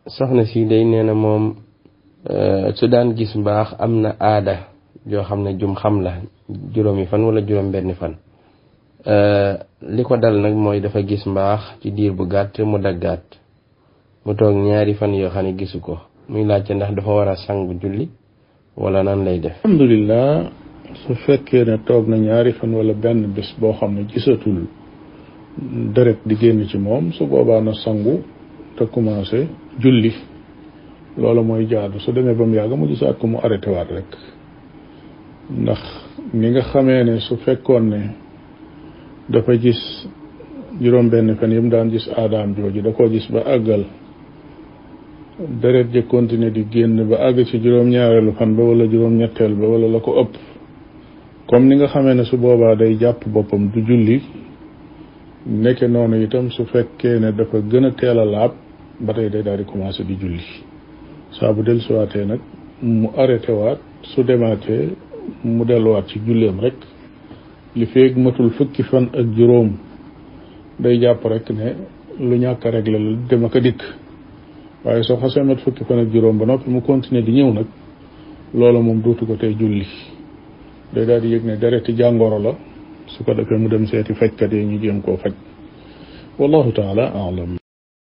soxna si day nee na moom su daan gis mbaax am na aada joo xam ne jum xam la juróomi fan wala juróom benni fan li ko dal nag mooy dafa gis mbaax ci diir bu gàtt mu daggaat mu toog ñaari fan yoo xam ne gisu ko muy laajte ndax dafa war a sangu julli wala nan lay def alhamdulilah su fekkee ne toog na ñaari fan wala benn bés boo xam ne gisatul deret di génn ci moom su boobaa na sangu te commencé julli loolu mooy jaadu su demee ba mu yàgg mu gisaat ko mu arrêté waat rek ndax ni nga xamee ne su fekkoon ne dafa gis juróom benn fan yi mu daan gis aadaam jooju da koo gis ba àggal deret ja continuer di génn ba àgg ci juróom-ñaareelu fan ba wala juróom-ñetteel ba wala la ko ëpp comme ni nga xamee ne su boobaa day jàpp boppam du julli nekke noonu itam su fekkee ne dafa gën a teel a laab ba tey day daal di commencé di julli saa bu dellusiwaatee nag mu arrêté waat su demaatee mu delluwaat ci julleem rek li feeg matul fukki fan ak juróom day jàpp rek ne lu ñàkk a réglé la dem ak a dikk waaye soo xasee mat fukki fan ak juróom ba noppi mu continuer di ñëw nag loolu moom dootu ko tey julli day daal di yëg ne dereti jàngoro la su ko defee mu dem seeti fajkat yi ñu jéem koo faj wallahu taala alam